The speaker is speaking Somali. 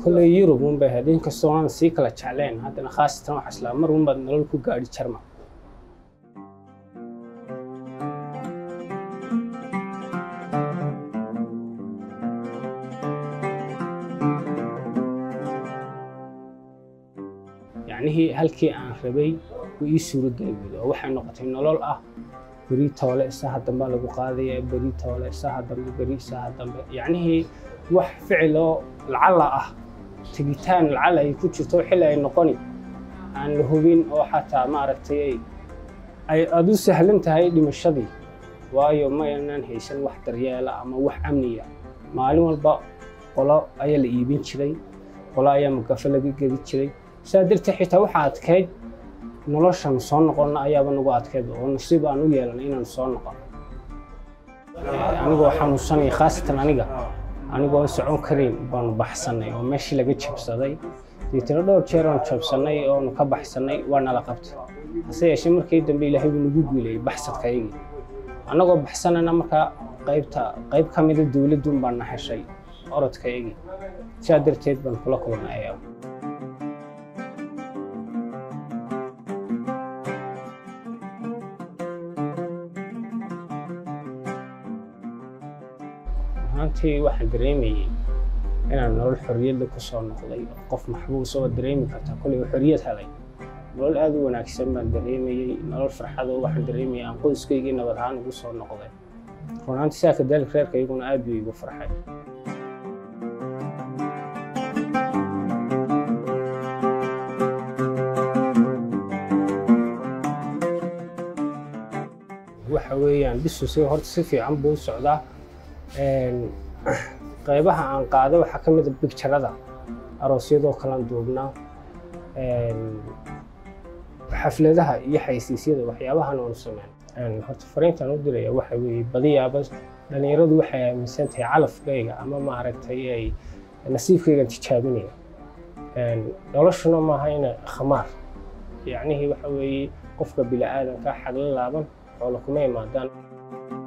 kolley yurub un bay ahayd inkastoo aan sii kala jeclayn haddana khaasatan waxaa islaa mar un baad nolol ku gaadhi jarma yacnihii halkii aan rabay wuu ii suurogeli weyday oo waxay noqotay nolol ah beri toole isaha dambe lagu qaadaya beri toole isaha dambe beri isaha dambe yacnihii wax ficiloo lacala ah tegitaan lacala ay ku jirto xilli ay noqoni aan la hubin oo xataa maaragtay ay ay aada u sahlan tahay dhimashadii waayo ma aynaan haysan wax daryeela ama wax amniya maalin walba qolo ayaa la iibin jiray qolo ayaa mugafo laga gedi jiray sidaa darteed xitaa waxaa adkayd noloshan soo noqonna ayaaba nagu adkayd oo nasiib aan u yeelanay inaan soo noqon anigoo xanuunsanaya khaasatan aniga anigoo socon karayn baanu baxsanay oo meeshii laga jabsaday deetana dhowr jeer oon jabsanay oonu ka baxsanay waa nala qabtay hase yeeshee markii dambe ilaahay buu nagu guulayay baxsadkaygii annagoo baxsanana markaa qaybta qayb ka mida dowladduun baan na heshay orodkaygii sidaa darteed baan kula kulnay ayaa ahaantii waxaan dareemayey inaan nolol xorriyadda ku soo noqday qof maxbuus oo dareemi karta kolley oo xorriyad helay nolol aada u wanaagsan baan dareemayey nolol farxado waxaan dareemayay aan qoyskaygii nabad ahaan ugu soo noqday runaantii sidaa kadaalika reerkayguna aad buu igu farxay waxa weeyaan bisusi horta si fiican buu u socdaa qaybaha aan qaado waxaa ka mid a bigjarada aroosyadoo kalaan duubnaa xafladaha iyo xaysiisyada waxyaabahan oonu sameyn horta fariintaan u diraya waxa weeye badiyaaba dhalinyaradu waxay aaminsan tahay calafkayga ama maaragtay ay nasiibkaygan tijaabinaya noloshuna maaha ina khamaar yacnihii waxa weeye qofka bili aadanka xagla laaban xoola kuma imaadaan